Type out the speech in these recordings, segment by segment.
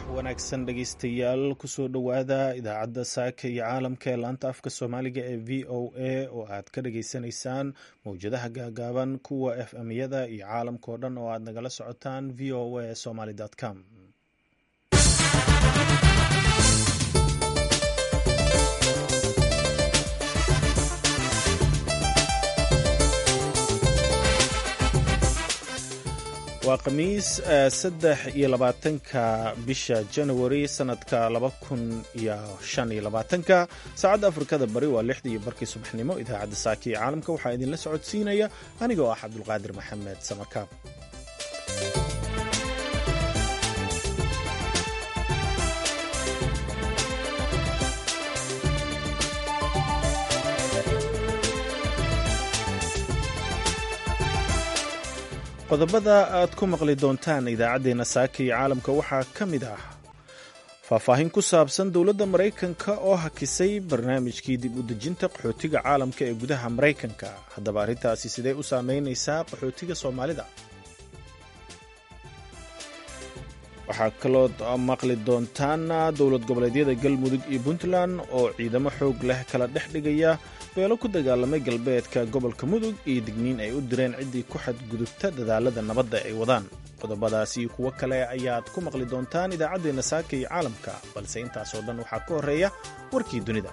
wanaagsan dhegeystayaal kusoo dhowaada idaacadda saaka iyo caalamka ee laanta afka soomaaliga ee v o a oo aad ka dhageysanaysaan mowjadaha gaagaaban kuwa f m-yada iyo caalamka oo dhan oo aad nagala socotaan v o a somaly com waa khamiis saddex iyo labaatanka bisha january sanadka laba kun iyo shan iyo labaatanka saacadda afrikada bari waa lixdii iyo barkii subaxnimo idaacadda saaka iyo caalamka waxaa idinla socodsiinaya anigoo ah cabdulqaadir maxamed samarkaab qodobada aad ku maqli doontaan idaacaddeenna saaka iyo caalamka waxaa ka mid ah faahfaahin ku saabsan dowladda maraykanka oo hakisay barnaamijkii dib u dejinta qaxootiga caalamka ee gudaha maraykanka haddaba arrintaasi sidee u saameynaysaa qaxootiga soomaalida waxaa kaloo maqli doontaan dowlad goboleedyada galmudug iyo puntland oo ciidamo xoog leh kala dhex dhigaya beelo ku dagaalamay galbeedka gobolka mudug iyo digniin ay u direen ciddii ku xadgudubta dadaalada nabadda ay wadaan qodobadaas iyo kuwo kale ayaad ku maqli doontaan idaacaddeenna saaka iyo caalamka balse intaasoo dhan waxaa ka horreeya warkii dunida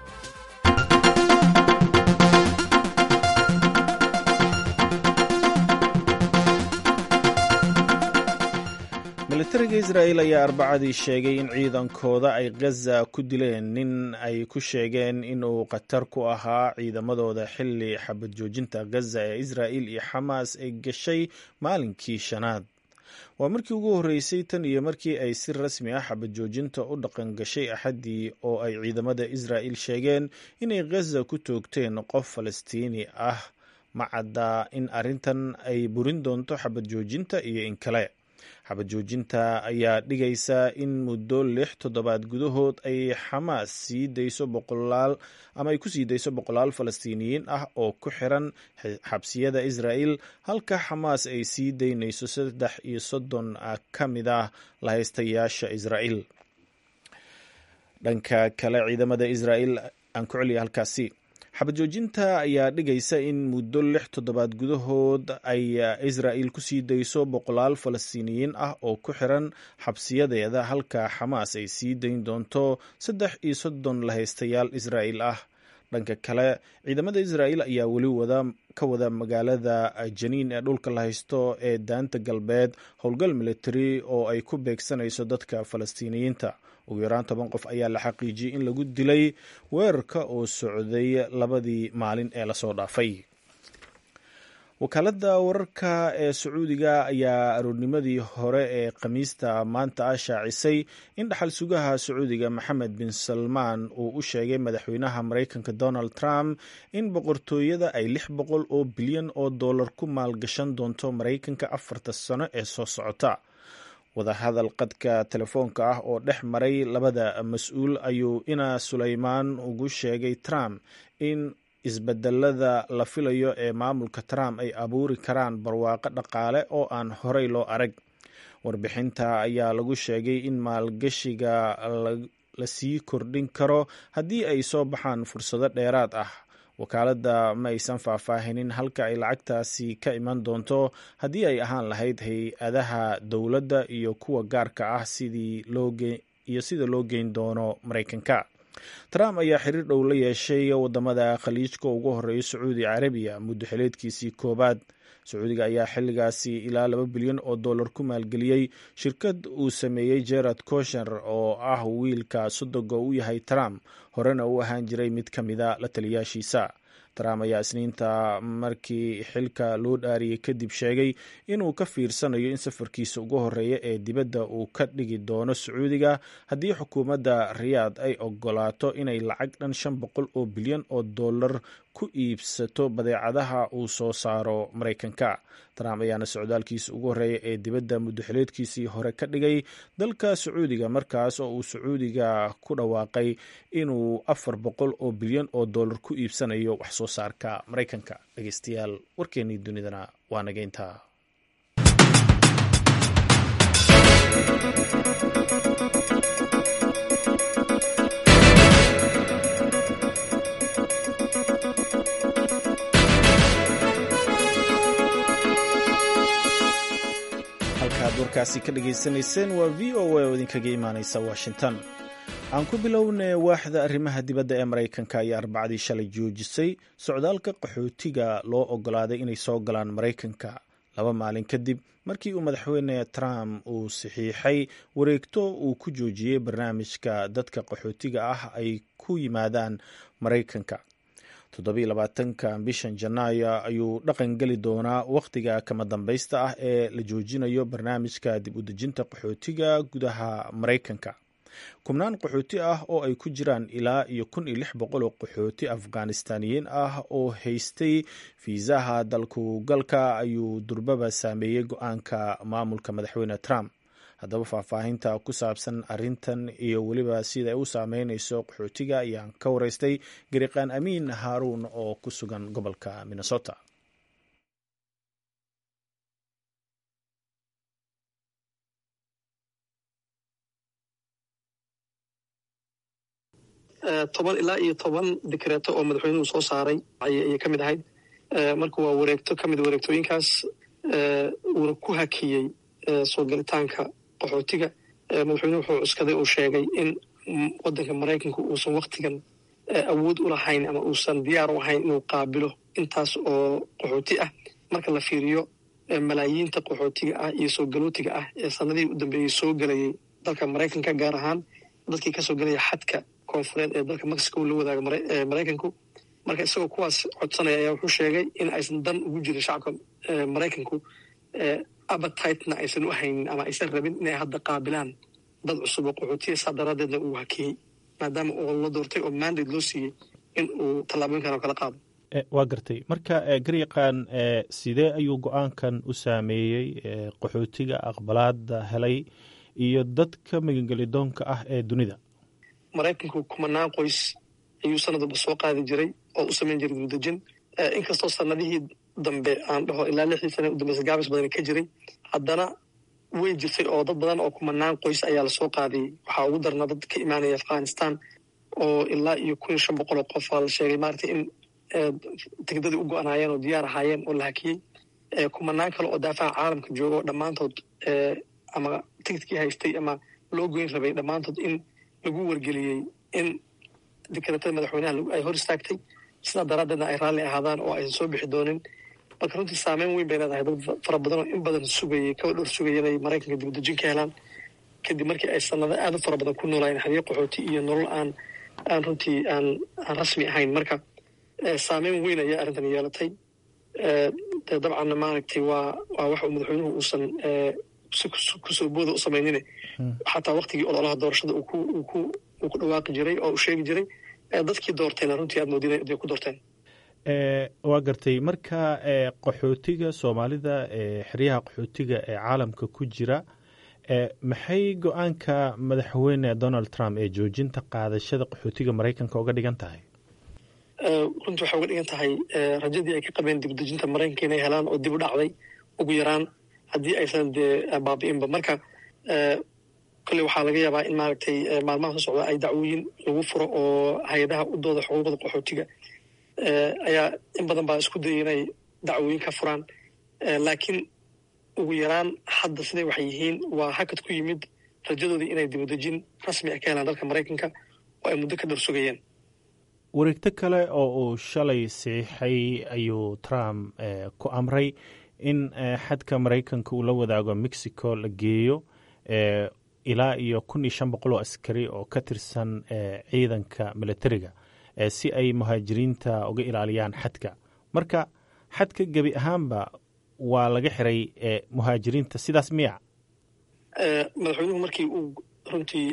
militariga israa'il ayaa arbacadii sheegay in ciidankooda ay ghaza ku dileen nin ay ku sheegeen inuu khatar ku ahaa ciidamadooda xilli xabad joojinta ghaza ee israa'il iyo xamaas ay gashay maalinkii shanaad waa markii ugu horreysay tan iyo markii ay si rasmi ah xabad joojinta u dhaqan gashay axaddii oo ay ciidamada israa'il sheegeen inay ghaza ku toogteen qof falastiini ah ma cadda in arrintan ay burin doonto xabad joojinta iyo in kale xabad joojinta ayaa dhigaysa in muddo lix toddobaad gudahood ay xamaas sii dayso boqolaal ama ay ku sii dayso boqolaal falastiiniyiin ah oo ku xiran xabsiyada israa'il halka xamaas ay sii daynayso saddex iyo soddon ka mid ah lahaystayaasha israa'il dhanka kale ciidamada israa'il aan ku celiya halkaasi xabad joojinta ayaa dhigaysa in muddo lix toddobaad gudahood ay israa'il ku sii dayso boqolaal falastiiniyiin ah oo ku xiran xabsiyadeeda halka xamaas ay sii dayn doonto saddex iyo soddon lahaystayaal israa'il ah dhanka kale ciidamada israa'il ayaa weli wada ka wada magaalada janiin ee dhulka la haysto ee daanta galbeed howlgal military oo ay ku beegsanayso dadka falastiiniyiinta ugu yaraan toban qof ayaa la xaqiijiyey in lagu dilay weerarka oo socday labadii maalin ee lasoo dhaafay wakaaladda wararka ee sacuudiga ayaa aroornimadii hore ee khamiista maanta ah shaacisay in dhaxal sugaha sacuudiga maxamed bin salmaan uu u sheegay madaxweynaha maraykanka donald trump in boqortooyada ay lix boqol oo bilyan oo dollar ku maalgashan doonto maraykanka afarta sano ee soo socota wadahadal qadka telefoonka ah oo dhex maray labada mas-uul ayuu ina suleymaan ugu sheegay trump in isbedelada la filayo ee maamulka trump ay abuuri karaan barwaaqo dhaqaale oo aan horey loo arag warbixinta ayaa lagu sheegay in maalgashiga la sii kordhin karo haddii ay soo baxaan fursado dheeraad ah wakaaladda ma aysan faahfaahinin halka ay lacagtaasi ka iman doonto haddii ay ahaan lahayd hay-adaha dowladda iyo kuwa gaarka ah iyo sida loo geyn doono maraykanka trump ayaa xiriir dhow la yeeshay wadamada khaliijka ugu horeeya sacuudi carabiya muddo xileedkiisii koobaad sacuudiga ayaa xilligaasi ilaa laba bilyan oo dollar ku maalgeliyey shirkad uu sameeyey gerard kosher oo ah wiilka sodoga u yahay trump horena u ahaan jiray mid ka mida la taliyaashiisa trump ayaa isniinta markii xilka loo dhaariyey kadib sheegay inuu ka fiirsanayo in safarkiisa ugu horeeya ee dibadda uu ka dhigi doono sacuudiga haddii xukuumadda riyaad ay ogolaato inay lacag dhan shan boqol oo bilyan oo dollar ku iibsato badeecadaha uu soo saaro maraykanka trump ayaana socdaalkiisa ugu horeeya ee dibadda muddoxileedkiisii hore ka dhigay dalka sacuudiga markaas oo uu sacuudiga ku dhawaaqay inuu afar boqol oo bilyan oo dollar ku iibsanayo wax soo saarka maraykanka dhegeystayaal warkeenii dunidana waa nageyntaa halkaasi ka dhagaysanayseen waa v o a oo idinkaga imaanaysa washington aan ku bilownay waaxda arrimaha dibadda ee maraykanka ayaa arbacadii shalay joojisay socdaalka qaxootiga loo ogolaaday inay soo galaan maraykanka laba maalin kadib markii uu madaxweyne trump uu saxiixay wareegto uu ku joojiyey barnaamijka dadka qaxootiga ah ay ku yimaadaan maraykanka toddobiiy labaatanka bishan janaayo ayuu dhaqan geli doonaa wakhtiga kama dambaysta ah ee la joojinayo barnaamijka dib u dejinta qaxootiga gudaha maraykanka kubnaan qaxooti ah oo ay ku jiraan ilaa iyo kun iyo lix boqol oo qaxooti afghanistaaniyiin ah oo haystay fiisaha dalku galka ayuu durbaba saameeyey go-aanka maamulka madaxweyne trump haddaba faahfaahinta ku saabsan arintan iyo weliba sida ay u saameyneyso qaxootiga ayaan ka wareystay gariqaan amiin haaruun oo ku sugan gobolka minnesota toban ilaa iyo toban dikreeto oo madaxweynuhu soo saaray ayay ka mid ahayd marka waa wareegto ka mid wareegtooyinkaas uuna ku hakiyey soo galitaanka qaxootiga madaxweynuhu wuxuu cuskaday uu sheegay in waddanka maraykanka uusan waktigan awood u lahayn ama uusan diyaar u ahayn inuu qaabilo intaas oo qaxooti ah marka la fiiriyo malaayiinta qaxootiga ah iyo soo galootiga ah ee sanadihii u dambeeyey soo gelayay dalka maraykanka gaar ahaan dadkii kasoo gelaya xadka koonfureed ee dalka mexico la wadaaga maraykanku marka isagoo kuwaas codsanaya ayaa wuxuu sheegay in aysan dan ugu jirin shacabka maraykanku abatitna aysan u haynin ama aysan rabin inay hadda qaabilaan dad cusub oo qaxootiya saa daraadeedna uu hakiyey maadaama uu la doortay oo mandate loo siiyey in uu tallaabooyinkan oo kala qaado waa gartay marka garyaqaan sidee ayuu go-aankan u saameeyey qaxootiga aqbalaada helay iyo dadka magangelidoonka ah ee dunida maraykanku kumanaan qoys ayuu sanad walba soo qaadi jiray oo u samayn jiray dibudejin inkastoo sanadihii dambe aan dhaho ilaa lixdii sana u dambeysa gaabis badan ka jiray haddana way jirtay oo dad badan oo kumanaan qoys ayaa lasoo qaadiyey waxaa ugu darnaa dad ka imaanaya afghanistan oo ilaa iyo kun iyo shan boqol oo qof aa la sheegay maaragtay in tigdadii u go-anaayeen oo diyaar ahaayeen oo la hakiyey kumanaan kale oo daafaha caalamka jooga oo dhammaantood ama tigidkii haystay ama loo goyn rabay dhammaantood in lagu wargeliyey in dikreetada madaxweynaha ay hor istaagtay sidaa daraaddeedna ay raalli ahaadaan oo aysan soo bixi doonin marka runtii saameyn weyn bay leedahay dad fara badan oo in badan sugayay kaba dhowr sugaya inay maraykanka dibadejin ka helaan kadib markii ay sanado aad u fara badan ku noolaayeen xadiyo qaxooti iyo nolol aan aan runtii aan aan rasmi ahayn marka saameyn weyn ayaa arrintan yeelatay dee dabcanna maaragtay waa waa wax uu madaxweynuhu uusan kusoo booda u samaynine xataa waktigii ololaha doorashada uu ku dhawaaqi jiray oo uu sheegi jiray dadkii doortayna runtii aad moodina inay ku doorteen waa gartay marka qaxootiga soomaalida xeryaha qaxootiga ee caalamka ku jira maxay go-aanka madaxweyne donald trump ee joojinta qaadashada qaxootiga maraykanka uga dhigan tahay runtii waxay uga dhigan tahay rajadii ay ka qabeen dibdejinta maraykanka inay helaan oo dib u dhacday ugu yaraan haddii aysan dee baabi'inba marka kolley waxaa laga yaabaa in maaragtay maalmaha soo socda ay dacwooyin lagu furo oo hay-adaha u dooda xuquuqda qaxootiga ayaa in badan baa isku dayay inay dacwooyin ka furaan laakiin ugu yaraan hadda siday waxay yihiin waa hakad ku yimid rajadoodii inay dibadejin rasmi ah ka helaan dalka maraykanka oo ay muddo ka dhor sugayeen wareegto kale oo uu shalay siixay ayuu trump ku amray in xadka maraykanka uu la wadaago mexico la geeyo ilaa iyo kun iyo shan boqol oo askari oo ka tirsan ciidanka militariga si ay muhaajiriinta uga ilaaliyaan xadka marka xadka gebi ahaanba waa laga xiray muhaajiriinta sidaas miya madaxweynuhu markii uu runtii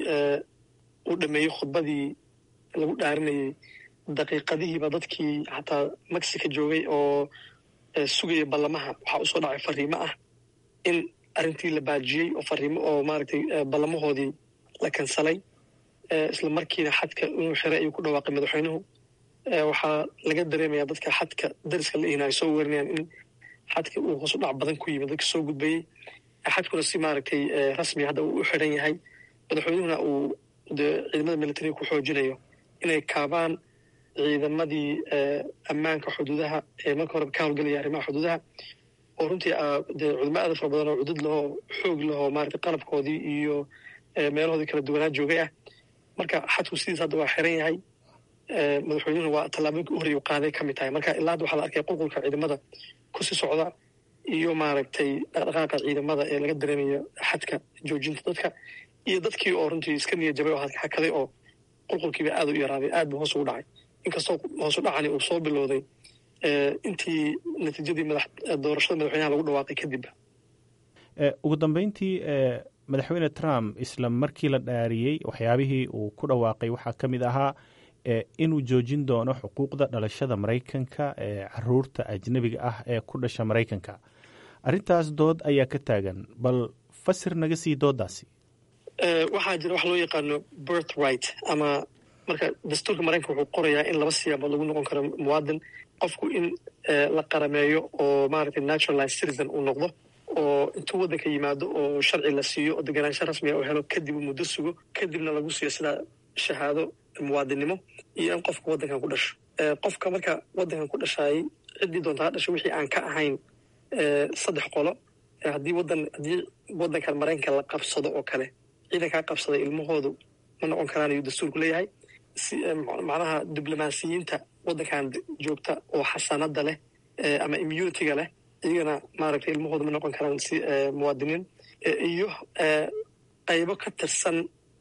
uu dhameeyey khudbadii lagu dhaarinayey daqiiqadihiiba dadkii xataa mexico joogay oo sugaya ballamaha waxaa usoo dhacay fariimo ah in arrintii la baajiyey oo fariimo oo maaragtay ballamahoodii la kansalay isla markiina xadka inuu xiray ayuu ku dhawaaqay madaxweynuhu waxaa laga dareemayaa dadka xadka dariska la ihin ay soo weerinayaan in xadka uu hoos u dhac badan ku yimid dadka soo gudbayey xadkuna si maaragtay rasmi hadda uu u xiran yahay madaxweynuhuna uu dee ciidamada militariga ku xoojinayo inay kaabaan ciidamadii ammaanka xuduudaha ee marka horeba ka howlgelaya arrimaha xuduudaha oo runtii dee cudamo aada fara badan oo cudud lahoo xoog lahoo maarata qalabkoodii iyo meelahoodii kala duwanaa joogay ah marka xadku sidiis hadda waa xiran yahay madaxweynuhuna waa tallaabooyinka u horreya u qaaday ka mid tahay marka ilaa hadda waxaa la arkaya qulqulka ciidamada kusii socda iyo maaragtay dhaqdhaqaaqa ciidamada ee laga dareemayo xadka joojinta dadka iyo dadkii oo runtii iska niyad jabay oo hakaday oo qulqulkiiba aada u yaraaday aad buu hoos ugu dhacay inkastoo hoosu dhacani uu soo bilowday intii natiijadii doorashada madaxweynaha lagu dhawaaqay kadibba ugu dambeyntii madaxweyne trump isla markii la dhaariyey waxyaabihii uu ku dhawaaqay waxaa ka mid ahaa inuu joojin doono xuquuqda dhalashada maraykanka ee caruurta ajnebiga ah ee ku dhasha maraykanka arrintaas dood ayaa ka taagan bal fasir naga sii doodaasi waxaa jira wax loo yaqaano birth right ama marka dastuurka maraykanka wuxuu qorayaa in laba siyaabood lagu noqon karo muwaadin qofku in la qarameeyo oo maaragtay naturalized citizen uu noqdo oo intuu waddanka yimaado oo sharci la siiyo oo deganaansho rasmiga uu helo kadib uu muddo sugo kadibna lagu siiyo sidaa shahaado muwaadinnimo iyo in qofka waddankan ku dhasho qofka marka waddankan ku dhashaayay ciddii doonta ha dhasho wixii aan ka ahayn saddex qolo haddii wadan haddii waddankan maraykanka la qabsado oo kale ciidankaa qabsaday ilmahoodu ma noqon karaan ayuu dastuurku leeyahay macnaha diblomaasiyiinta waddankan joogta oo xasanada leh ama immunitiga leh iyagana maaragtay ilmahooda ma noqon karaan si muwaadiniin iyo qaybo ka tirsan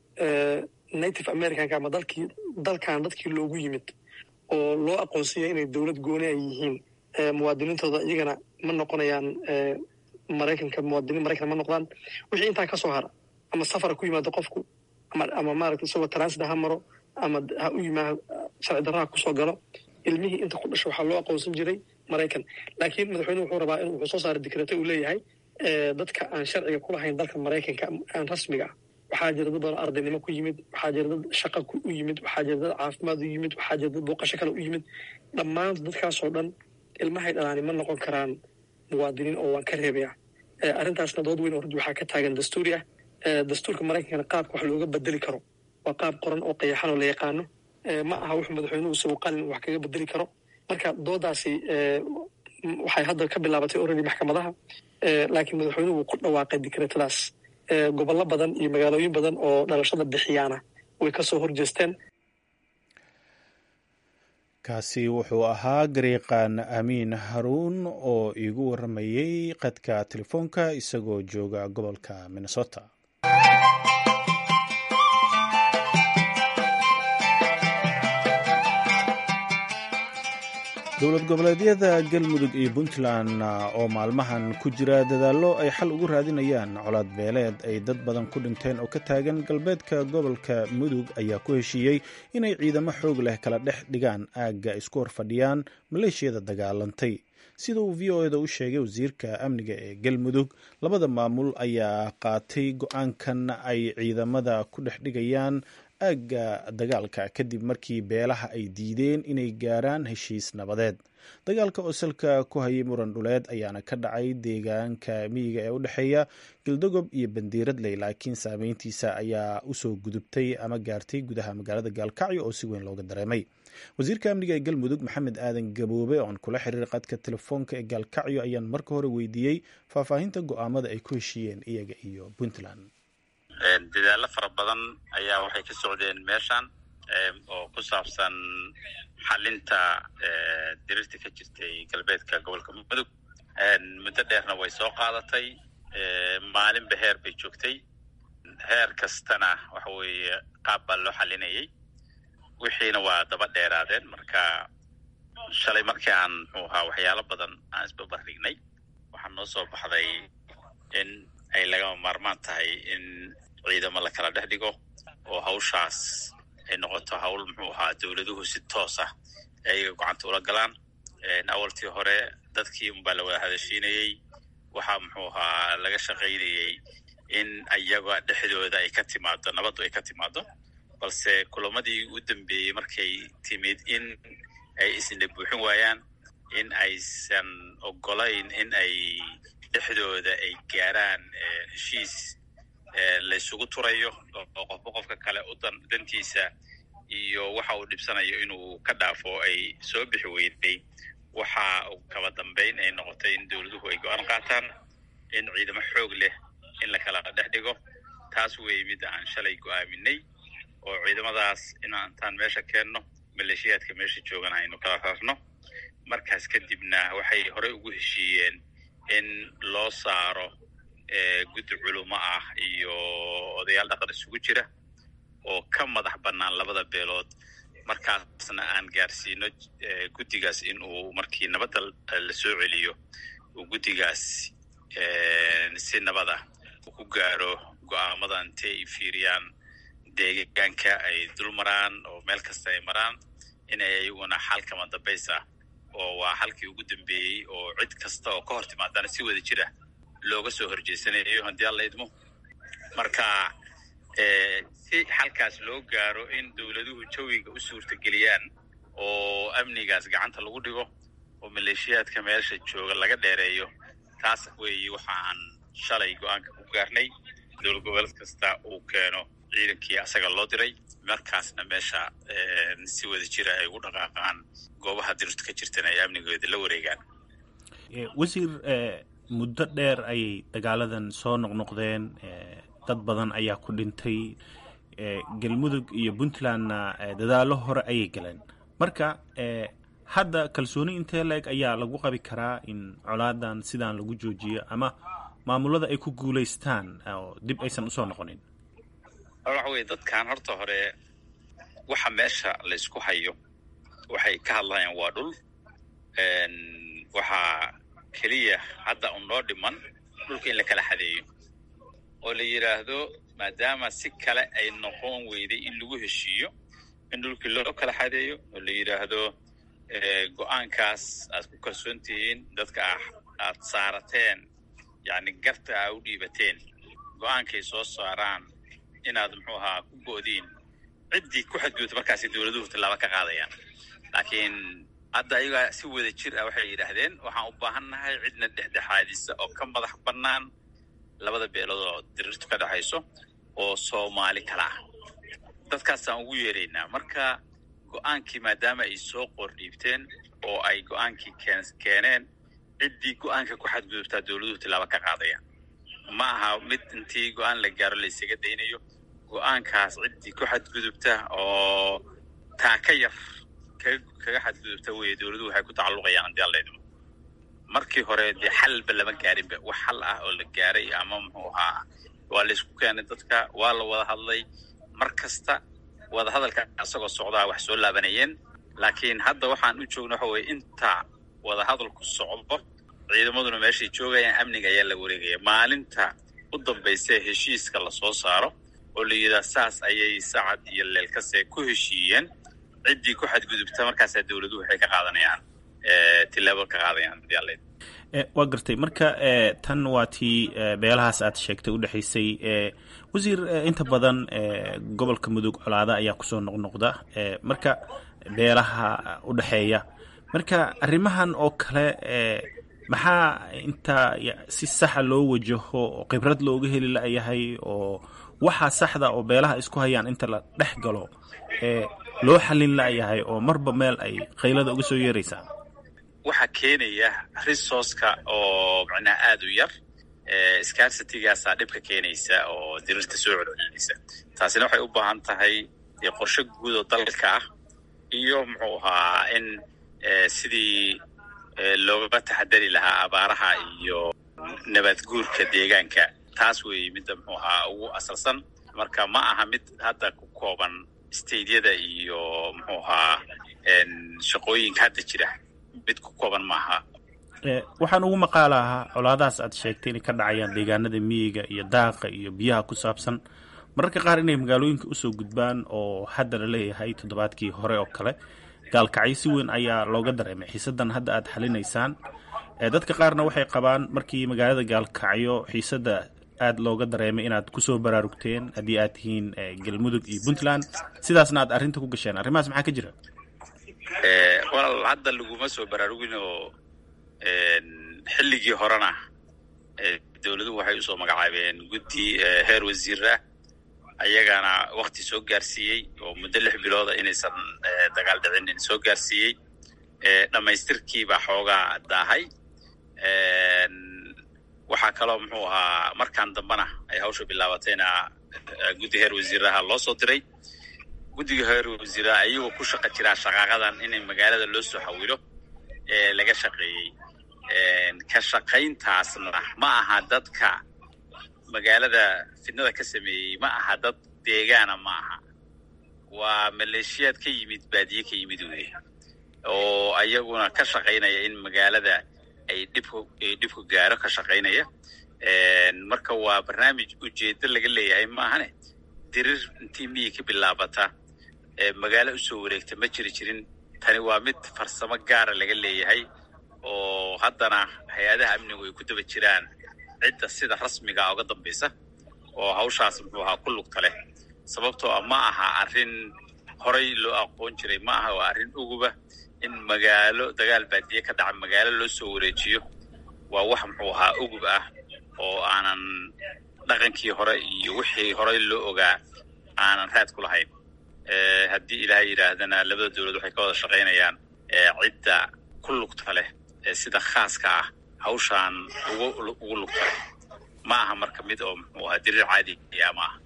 native americanka ama dalkii dalkan dadkii loogu yimid oo loo aqoonsanya inay dowlad gooni ay yihiin muwaadiniintooda iyagana ma noqonayaan maraykanka muwaadiniin maraykan ma noqdaan wixii intaa ka soo hara ama safara ku yimaado qofku ama ama maaragtay isagoo transit ha maro ama ha u yimaa sharci darraha kusoo galo ilmihii inta ku dhasho waxaa loo aqoonsan jiray maraykan laakiin madaxweynuhu wuxuu rabaa in wuxuu soo saaray dikrete uu leeyahay dadka aan sharciga ku lahayn dalka maraykanka aan rasmiga ah waxaa jira dad badan ardaynimo ku yimid waxaa jira dad shaqa u yimid waxaa jira dad caafimaad u yimid waxaa jira dad booqasho kale u yimid dhammaan dadkaasoo dhan ilmahay dhalaani ma noqon karaan muwaadiniin oo waan ka reebaya arrintaasna dood weyn oo runti waxaa ka taagan dastuuri ah dastuurka maraykankana qaabka wax looga bedeli karo waa qaab qoran oo qayaxan oo la yaqaano ma aha wuxuu madaxweynuhu isagu qalin wax kaga bedeli karo marka doodaasi waxay hadda ka bilaabatay already maxkamadaha laakiin madaxweynuhu wuu ku dhawaaqay dikreetadaas gobollo badan iyo magaalooyin badan oo dhalashada bixiyaana way ka soo horjeesteen kaasi wuxuu ahaa gariiqan amiin haruun oo iigu waramayey qadka telefoonka isagoo jooga gobolka minnesota dowlad goboleedyada galmudug iyo puntland oo maalmahan ku jira dadaallo ay xal ugu raadinayaan colaad beeleed ay dad badan ku dhinteen oo ka taagan galbeedka gobolka mudug ayaa ku heshiiyey inay ciidamo xoog leh kala dhex dhigaan aagga isku horfadhiyaan maleeshiyada dagaalantay sida uu v o eda u sheegay wasiirka amniga ee galmudug labada maamul ayaa qaatay go-aankan ay ciidamada ku dhex dhigayaan aagga dagaalka kadib markii beelaha ay diideen inay gaaraan heshiis nabadeed dagaalka oo salka ku hayay muran dhuleed ayaana ka dhacay deegaanka miyiga ee u dhexeeya galdogob iyo bandiiradley laakiin saameyntiisa ayaa usoo gudubtay ama gaartay gudaha magaalada gaalkacyo oo si weyn looga dareemay wasiirka amniga ee galmudug maxamed aadan gaboobe oon kula xiriir qadka telefoonka ee gaalkacyo ayaan marka hore weydiiyey faahfaahinta go-aamada ay ku heshiiyeen iyaga iyo puntland dadaallo fara badan ayaa waxay ka socdeen meeshan oo ku saabsan xalinta dirirta ka jirtay galbeedka gobolka mudug muddo dheerna way soo qaadatay maalinba heer bay joogtay heer kastana waxa weeye qaab baa loo xalinayay wixiina waa daba dheeraadeen marka shalay markii aan muxuu ahaa waxyaalo badan aan isbabardhignay waxaa noo soo baxday in ay lagama maarmaan tahay in ciidamo la kala dhex dhigo oo hawshaas ay noqoto hawl muxuu ahaa dowladuhu si toos ah ayaga gocanta ula galaan awaltii hore dadkii unbaa la wada hadashiinayey waxaa muxuu ahaa laga shaqaynayey in ayaga dhexdooda ay ka timaado nabaddu ay ka timaado balse kulamadii u dambeeyey markay timid in ay isna buuxin waayaan in aysan ogolayn in ay dhexdooda ay gaaraan heshiis laysugu turayo oo qofba qofka kale u dan dantiisa iyo waxa uu dhibsanayo inuu ka dhaafo ay soo bixi weyday waxa kaba dambayn ay noqotay in dowladuhu ay go-aan qaataan in ciidamo xoog leh in la kala dhex dhigo taas weeye midda aan shalay go-aaminay oo ciidamadaas inantaan meesha keenno maleeshiyaadka meesha joogana aynu kala rarno markaas kadibna waxay horey ugu heshiiyeen in loo saaro guddi culumo ah iyo odayaal dhaqan isugu jira oo ka madax bannaan labada beelood markaasna aan gaarsiino guddigaas in uu markii nabadda la soo celiyo uu guddigaas si nabad ah uu ku gaaro go-aamada intee ay fiiriyaan deegaanka ay dul maraan oo meel kasta ay maraan inay ayaguna xalkama dambays ah oo waa xalkii ugu dambeeyey oo cid kasta oo ka hor timaadana si wada jira looga soo horjeesanayo haddii alla idmo marka si xalkaas loo gaaro in dowladuhu jawiga u suurtageliyaan oo amnigaas gacanta lagu dhigo oo maleeshiyaadka meesha jooga laga dheereeyo taas weeye waxa aan shalay go-aanka ku gaarnay dowlad goboleed kasta uu keeno ciidankii asaga loo diray markaasna meesha si wada jira ay ugu dhaqaaqaan goobaha dirtu ka jirtana ay amnigooda la wareegaan wasiir muddo dheer ayay dagaaladan soo noqnoqdeen dad badan ayaa ku dhintay galmudug iyo puntlandna dadaallo hore ayay galeen marka hadda kalsooni intee la-eg ayaa lagu qabi karaa in colaadan sidaan lagu joojiyo ama maamulada ay ku guulaystaan oo dib aysan usoo noqonin waxa weye dadkan horta hore waxa meesha laysku hayo waxay ka hadlayaan waa dhul waxaa keliya hadda un noo dhiman dhulka in la kala xadeeyo oo la yidhaahdo maadaama si kale ay noqon weyday in lagu heshiiyo in dhulkii loo kala xadeeyo oo la yidhaahdo go-aankaas aad ku kalsoon tihiin dadka aad saarateen yacni garta aa u dhiibateen go-aankay soo saaraan inaad muxuu ahaa ku go'diin ciddii ku xadgudubta markaasay dowladuhu tallaaba ka qaadayaan laakiin hadda ayagaa si wada jir ah waxay yidhaahdeen waxaan u baahannahay cidna dhexdhexaadisa oo ka madax bannaan labada beelood oo diriirtu ka dhexayso oo soomaali kala ah dadkaasaan ugu yeeraynaa marka go-aankii maadaama ay soo qordhiibteen oo ay go-aankii keeneen ciddii go-aanka ku xadgudubtaa dowladuhu tallaaba ka qaadayaan ma aha mid intii go-aan la gaaro laysaga daynayo go-aankaas ciddii ku xadgudubta oo taa ka yar kaga xadgudubta weye dowladuhu waxay ku tacalluqayaan haddii alla idmo markii hore dee xalba lama gaarinba wax xal ah oo la gaaray ama muxuu ahaa waa laysku keenay dadka waa la wada hadlay mar kasta wada hadalka isagoo socdaa wax soo laabanayeen laakiin hadda waxaan u joogna waxa weye inta wada hadalku socdo ciidamaduna meeshay joogayaan amniga ayaa la wareegaya maalinta u dambaysa heshiiska lasoo saaro oo la yidhaha saas ayay sacad iyo leelkase ku heshiiyeen ciddii ku xadgudubta markaasaa dowladuhu waxay ka qaadanayaan tilaabo ka qaadayaan waa gartay marka tan waa tii beelahaas aad sheegtay udhexaysay wasiir inta badan gobolka mudug colaada ayaa kusoo noqnoqda marka beelaha udhexeeya marka arrimahan oo kale maxaa inta si saxa loo wajaho oo khibrad looga heli layahay oo waxaa saxda oo beelaha isku hayaan inta la dhex galo loo xallin layahay oo marba meel ay qaylada uga soo yeeraysaa waxaa keenaya resourceka oo macnaha aada u yar scarcitigaasaa dhibka keenaysa oo dirirta soo celcelinaysa taasina waxay u baahan tahay qorshe guud oo dalka ah iyo muxuu ahaa in sidii looga taxadari lahaa abaaraha iyo nabad guurka deegaanka taas weeye midda muxuu ahaa ugu asalsan marka ma aha mid hadda ku kooban stadeyada iyo muxuu ahaa shaqooyinka hadda jira mid ku kooban maaha waxaan ugu maqaalahaa colaadahaas aad sheegtay inay ka dhacayaan deegaanada miyiga iyo daaqa iyo biyaha ku saabsan mararka qaar inay magaalooyinka usoo gudbaan oo hadda la leeyahay toddobaadkii hore oo kale gaalkacyo si weyn ayaa looga dareemay xiisadan hadda aad xalinaysaan dadka qaarna waxay qabaan markii magaalada gaalkacyo xiisada aada looga dareemay inaad kusoo baraarugteen haddii aad tihiin galmudug iyo puntland sidaasna aad arrinta ku gasheen arrimahaas maxaa ka jira walaal hadda laguma soo baraarugin oo xilligii horena dowladuhu waxay usoo magacaabeen guddi heer wasiirah ayagana wakti soo gaarsiiyey oo muddo lix bilooda inaysan dagaal dhicinin soo gaarsiiyey dhammaystirkiibaa xoogaa daahay waxaa kaloo muxuu ahaa markaan dambena ay hawsha bilaabatayna guddi heer wasiiraha loo soo diray guddiga heer wasiiraha ayagoo ku shaqa jiraa shaqaaqadan inay magaalada loo soo xawilo ee laga shaqeeyey ka shaqayntaasna ma aha dadka magaalada fidnada ka sameeyey ma aha dad deegaana ma aha waa maleeshiyaad ka yimid baadiye ka yimid wey oo ayaguna ka shaqaynaya in magaalada ay dhibku dhibku gaaro ka shaqaynaya marka waa barnaamij ujeedo laga leeyahay maahane dirir intii miyi ka bilaabata magaalo usoo wareegta ma jiri jirin tani waa mid farsamo gaara laga leeyahay oo haddana hay-adaha amnigu ay ku daba jiraan cidda sida rasmiga uga dambaysa oo hawshaas muxuu ahaa ku lugta leh sababtoo ah ma aha arrin horay loo aqoon jiray ma aha waa arrin uguba in magaalo dagaal baadiye ka dhaca magaalo loo soo wareejiyo waa wax muxuu ahaa ugub ah oo aanan dhaqankii hore iyo wixii horey loo ogaa aanan raad ku lahayn haddii ilaahay yidhaahdana labada dowlad waxay ka wada shaqaynayaan cidda ku lugta leh ee sida khaaska ah hawshaan ugu ugu lugta leh ma aha marka mid oo muxuu ahaa diriir caadiya ma aha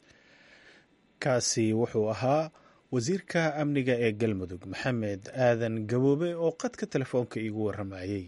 kaasi wuxuu ahaa wasiirka amniga ee galmudug maxamed aadan gaboobe oo qadka telefoonka iigu waramayey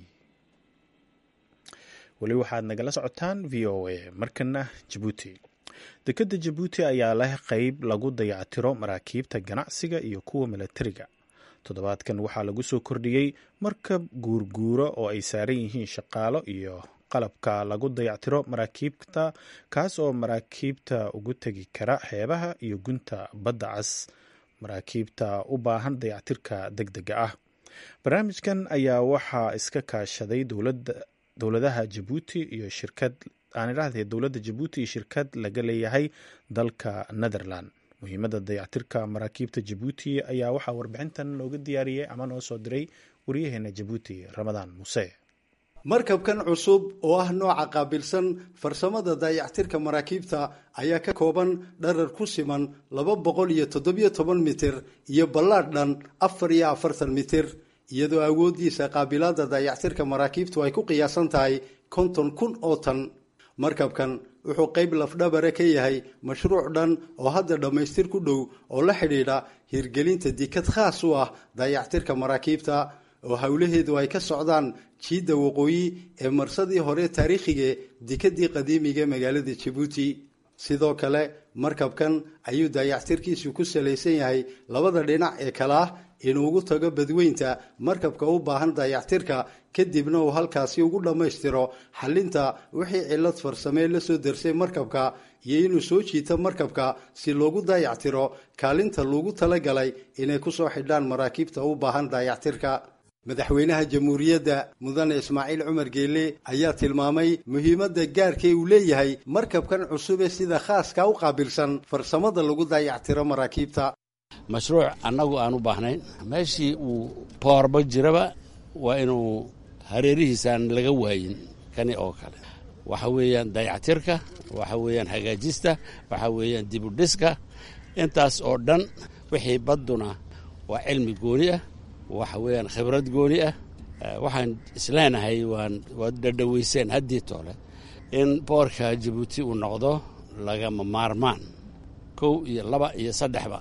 weli waxaad nagala socotaan v o a markana jabuuti dekedda jabuuti ayaa leh qeyb lagu dayactiro maraakiibta ganacsiga iyo kuwa milatariga toddobaadkan waxaa lagu soo kordhiyey markab guurguuro oo ay saaran yihiin shaqaalo iyo qalabka lagu dayactiro maraakiibta kaas oo maraakiibta ugu tegi kara xeebaha iyo gunta badda cas maraakiibta u baahan dayactirka deg dega ah barnaamijkan ayaa waxaa iska kaashaday dowladaha jabuuti iyo shirkad aan idhaahdee dowladda jabuuti iyo shirkad laga leeyahay dalka netherland muhiimadda dayactirka maraakiibta jabuuti ayaa waxaa warbixintan nooga diyaariyey ama noo soo diray waryaheena jabuuti ramadaan muse markabkan cusub oo ah nooca qaabilsan farsamada dayactirka maraakiibta ayaa ka kooban dharar ku siman laba boqol iyo toddobiyo toban mitir iyo ballaadh dhan afar iyo afartan mitir iyadoo awooddiisa qaabilaadda dayactirka maraakiibtu ay ku qiyaasan tahay konton kun oo tan markabkan wuxuu qayb lafdhabare ka yahay mashruuc dhan oo hadda dhammaystir ku dhow oo la xidhiidha hirgelinta dikad khaas u ah dayactirka maraakiibta oo howlaheedu ay ka socdaan jiidda waqooyi ee marsadii hore taariikhiga dikadii qadiimiga magaalada jabuuti sidoo kale markabkan ayuu dayactirkiisu ku salaysan yahay labada dhinac ee kale ah inuu ugu tago badweynta markabka u baahan dayactirka kadibna uu halkaasi ugu dhammaystiro xallinta wixii cillad farsamee la soo darsay markabka iyo inuu soo jiito markabka si loogu dayactiro kaalinta loogu talagalay inay kusoo xidhaan maraakiibta u baahan dayactirka madaxweynaha jamhuuriyadda mudane ismaaciil cumar geele ayaa tilmaamay muhiimadda gaarkee uu leeyahay markabkan cusube sida khaaska u qaabilsan farsamada lagu dayactiro maraakiibta mashruuc annagu aan u baahnayn meeshii uu boorba jiraba waa inuu hareerihiisaan laga waayin kani oo kale waxa weeyaan dayactirka waxa weeyaan hagaajista waxa weeyaan dibudhiska intaas oo dhan wixii badduna waa cilmi gooni ah waxa weeyaan khibrad gooni ah waxaan isleenahay waan waad dhadhaweyseen haddii toole in boorka jabuuti uu noqdo lagama maarmaan kow iyo laba iyo saddexba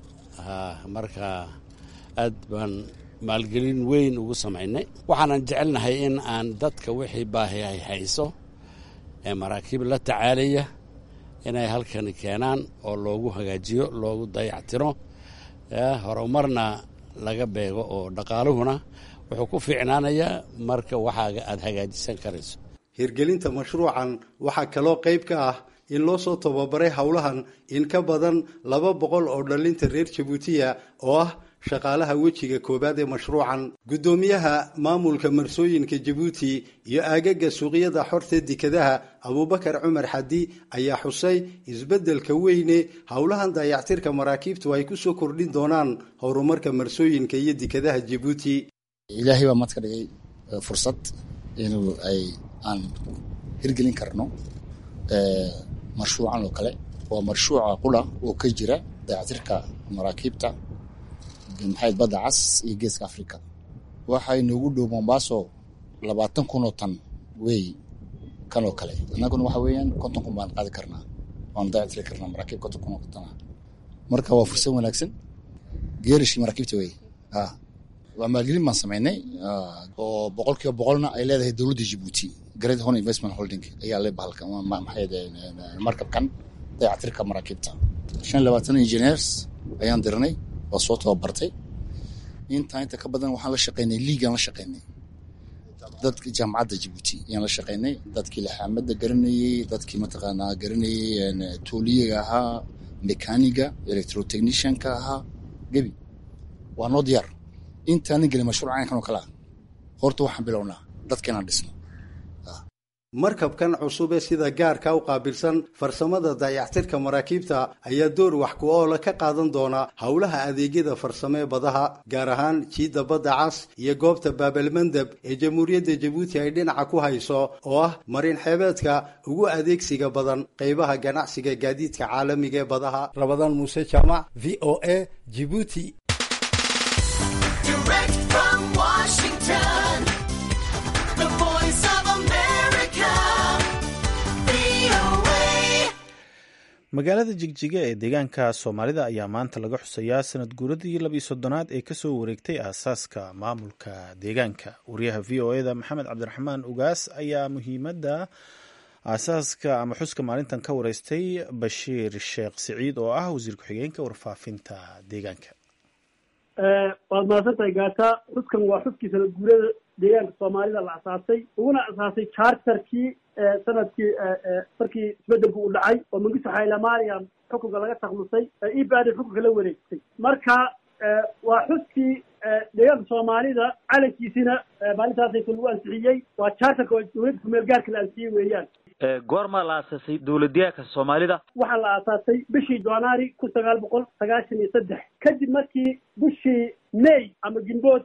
marka aad baan maalgelin weyn ugu samaynay waxaanan jecelnahay in aan dadka wixii baahi ay hayso ee maraakiib la tacaalaya inay halkani keenaan oo loogu hagaajiyo loogu dayactiro horumarna laga beego oo dhaqaaluhuna wuxuu ku fiicnaanayaa marka waxaaga aad hagaajisan karayso hirgelinta mashruucan waxaa kaloo qayb ka ah in loo soo tababaray howlahan in ka badan laba boqol oo dhallinta reer jabuutiya oo ah shaqaalaha wejiga koowaad ee mashruucan guddoomiyaha maamulka marsooyinka jabuuti iyo aagaga suuqyada xorta dekadaha abuubakar cumar xadi ayaa xusay isbeddelka weyne howlahan dayactirka maraakiibtu ay ku soo kordhin doonaan horumarka marsooyinka iyo dekadaha jabuuti ilaahay baa maadka dhigay fursad inuu ay aan hirgelin karno marshuucan oo kale waa marshuuca qula oo ka jira dayactirka maraakiibta maxayd badda cas iyo geeska africa waxaa inoogu dhow mombaaso labaatan kun oo tan wey kan oo kale annaguna waxa weeyaan konton kun baan qaadi karnaa waan dayactiri karnaa maraakiib konton kun oo tan ah marka waa fursad wanaagsan geerishii maraakiibta wey waa maalgelin baan samaynay oo boqol kiiba boqolna ay leedahay dowladda jibuuti great horn investment holding ayaa le bahalka maxay markabkan dayactirka maraakiibta shan labaatan engineers ayaan diranay waa soo tababartay intaa inta ka badan waxaan la shaqaynay liigaan la shaqaynay dadka jaamacadda jibuuti ayaan la shaqaynay dadkii laxaamada garanayey dadkii mataqaanaa garanayey tooliyaga ahaa mekaniga electrotechnicianka ahaa gebi waa noo diyaar intaanan gelin mashruuc caynkan oo kale ah horta waxaan bilownaa dadka inaan dhisno markabkan cusub ee sida gaarka u qaabilsan farsamada dayactirka maraakiibta ayaa door wax ku oola ka qaadan doona howlaha adeegyada farsamo ee badaha gaar ahaan jiidda badda cas iyo goobta baabalmandeb ee jamhuuriyadda jabuuti ay dhinaca ku hayso oo ah marin xeebeedka ugu adeegsiga badan qaybaha ganacsiga gaadiidka caalamiga ee badaha rabadaan muuse jaamac v o a jibuuti magaalada jigjiga ee deegaanka soomaalida ayaa maanta laga xusayaa sanad guuradii labiyo soddonaad ee kasoo wareegtay aasaaska maamulka deegaanka wariyaha v o eda maxamed cabdiraxmaan ugaas ayaa muhiimadda aasaaska ama xuska maalintan ka wareystay bashiir sheekh siciid oo ah wasiir ku-xigeenka warfaafinta deegaanka waad mahadsantahay gaata xuskan waa xuskii sanad guurada deegaanka soomaalida la asaasay uguna asaasay charterkii sanadkii markii isbedelku uu dhacay oo mangisto xaylamaariam xukunka laga taklusay e bad xukunka la wareegtay marka waa xuskii deegaanka soomaalida calankiisina maalintaasay lagu ansixiyey waa charterka oo dowladda kumeel gaarka la ansixiyey weeyaan goormaa la aasaasay dowladyahanka soomaalida waxaa la aasaasay bishii january kun sagaal boqol sagaashan iyo saddex kadib markii bishii may ama jimbood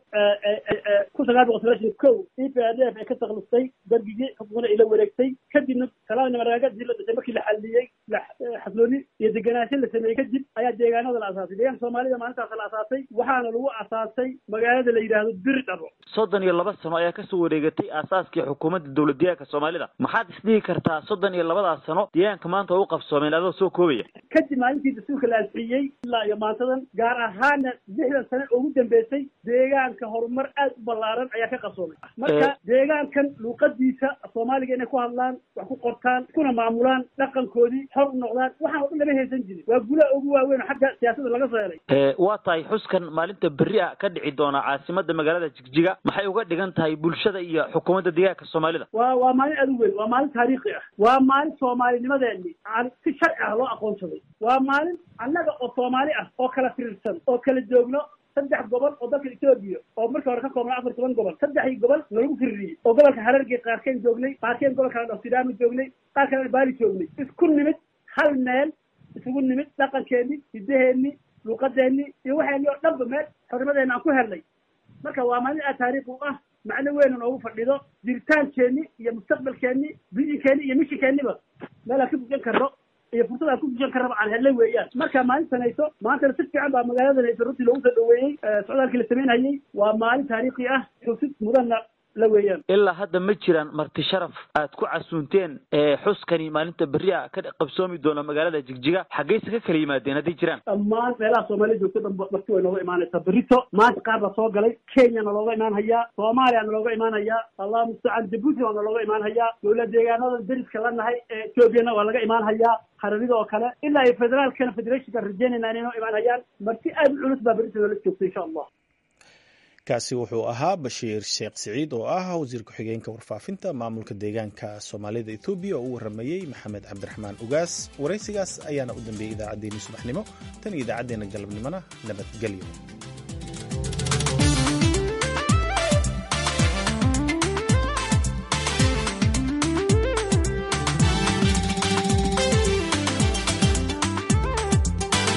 kun sagaal boqol sagaashan kow e p r f ay ka taklustay dargigii xukunkana ila wareegtay kadibna talaadna maraagadii la dhisay markii la xaliyey xaslooni iyo degenaansho la sameeyey kadib ayaa deegaanada la asaasay deegaanka soomaalida maalintaas la asaasay waxaana lagu asaasay magaalada la yidhaahdo biri dhabo soddon iyo laba sano ayaa kasoo wareegatay aasaaskii xukuumadda dowladyahanka soomaalida maxaad isdhihi kartaa soddon iyo labadaas sano deegaanka maanta oo u qabsoomeen adoo soo koobaya kadib maalintii dastuurka la ansixiyey ilaa iyo maantadan gaar ahaana lixdan sane ugu dambeysay deegaanka horumar aad u ballaaran ayaa ka qabsoomay marka deegaankan luuqadiisa soomaaliga inay ku hadlaan wax ku qortaan iskuna maamulaan dhaqankoodii xor u noqdaan waxaan oo dhan lama haysan jirin waa gulaha ugu waaweyn oo xagga siyaasadda laga soo helay waa tahay xuskan maalinta berri a ka dhici doona caasimada magaalada jigjiga maxay uga dhigan tahay bulshada iyo xukuumadda deegaanka soomaalida waa waa maalin aad u weyn waa maalin taariikhi ah waa maalin soomaalinimadeeni si sharci ah loo aqoonsaday waa maalin annaga oo soomaali ah oo kala firirsan oo kala joogno saddex gobol oo dalka etoobiya oo markii hore ka koobnaa afar toban gobol saddexdii gobol nalagu fiririyey oo gobolka harargey qaarkeen joognay qaarkeen gobolka dhafsidaama joognay qaar kalena baali joognay isku nimid hal meel isugu nimid dhaqankeenni hiddaheenni luuqadeenni iyo waxeenni oo dhanba meel xornimadeena aan ku helnay marka waa maalin aad taariikh u ah macno weyna noogu fadhido jiritaankeenni iyo mustaqbalkeenni biyinkeenni iyo mishinkeenniba meel aan ka bujan karno iyo fursad aan ku bujan karnaba aan helnay weeyaan marka maalintanayso maantana si fiican baa magaaladanayso runtii loogu soo dhaweeyey socdaalkii la samaynhayey waa maalin taariikhi ah xusid mudanna la weeyaan ilaa hadda ma jiraan marti sharaf aad ku casuunteen xuskani maalinta berri a ka qabsoomi doona magaalada jigjiga xaggeyse ka kala yimaadeen hadday jiraan dhammaan meelaha soomaalida joogto dhan marti way nooga imaanaysaa berrito maanta qaar baa soo galay kenya na looga imaan hayaa soomaaliya na looga imaan hayaa allah mustacaan jabuuti waa na looga imaan hayaa dowlad deegaanadan deriska la nahay ee ethoobiana waa laga imaan hayaa hararida oo kale ilaa iyo federaalkana federationka rajeynayna inay noo imaan hayaan marti aad u culus baa berrito noola joogta insha allah kaasi wuxuu ahaa bashiir sheekh siciid oo ah wasiir ku-xigeenka warfaafinta maamulka deegaanka soomaalida ethoobiya oo u waramayey maxamed cabdiraxmaan ugaas waraysigaas ayaana u dambeeyey idaacaddeenii subaxnimo tan iyo idaacaddeenna galabnimona nabadgelyo